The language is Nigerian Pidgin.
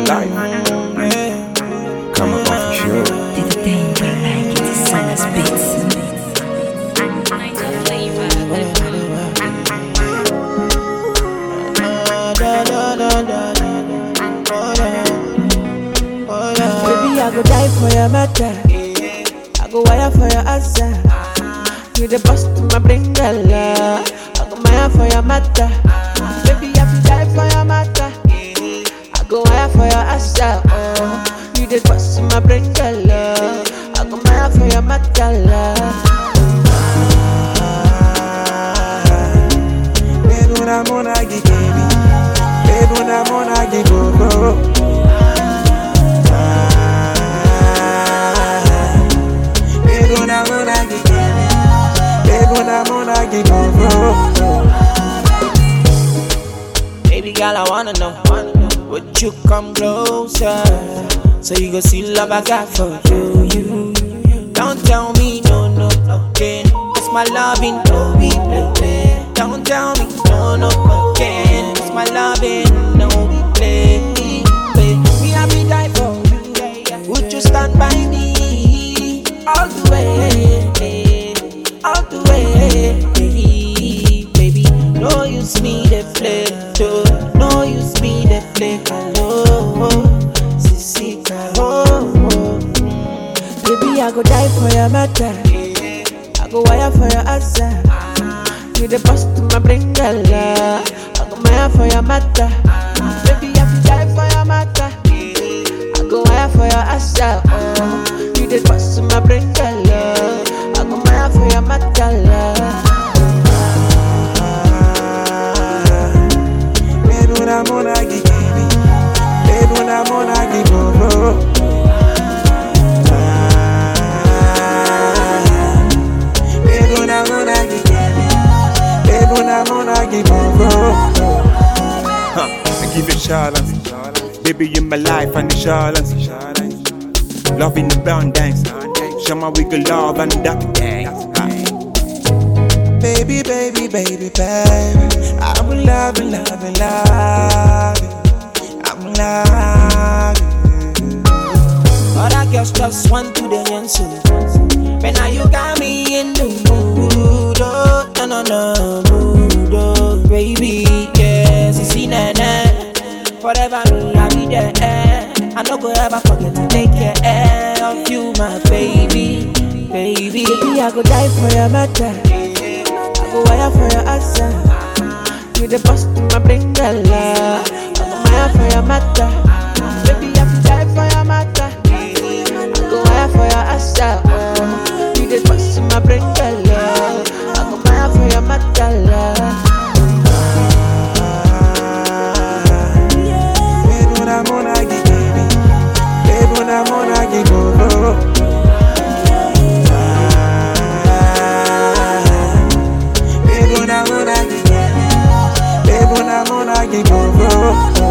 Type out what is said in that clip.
life. Come on, for sure. Did the thing you like it, it's Silas Beats. Baby, I go die for your matter. I go wire for your answer. You the boss to my brain, girl. I go mire for your matter. Baby, I go die for your matter. I go wire for your answer. Oh, you the boss to my brain, girl. I go mire for your matter. Babe, una mona gi baby. Babe, una mona gi go go. Babe, una mona gi baby. Babe, una mona gi go go. Baby girl, I wanna know. Would you come closer? So you go see love I got for you. you. Don't tell me no, no, again. It's my loving, no, we play, play. Don't tell me no, no, again. It's my loving, no, we play, play. Me, I be die for you. Would you stand by me all the way, all the way, baby? No use me the flip, too. No use me the flip, hello, sissy, hello. Baby, I go die for your matter. I go wire for your answer. You the boss to my brain, girl. I go mire for your matter. Baby, I go die for your matter. I go wire for your answer. Oh, you the boss to my brain, girl. I go mire for your matter. Babe, una mona gi baby. Babe, una mona gi go go. Babe, una mona gi baby. Babe, una mona gi go go. Huh, I give it challenge. Baby, you my life and the challenge. Love in the brown dance. Show my wiggle love and that dance. Baby, baby, baby, baby. I'm in love, in love, in love. I'm in love. Other girls just want to the answer. But now you got me in the mood, oh, no, no, no, mood, oh, baby, yes, you see, na, na. Forever me, I'll be there. I no go ever forget to take care of you, my baby, baby. Baby, I go die for your matter. I go wire for your answer. You the boss to my brain, girl. I go wire for your matter. Baby, I go die for your matter. I go wire for your answer. Oh, you the boss to my brain, girl. I go wire for your matter. Babe, una mona gi baby. Babe, una mona gi go go. Babe, una mona gi baby. Babe, una mona gi go go.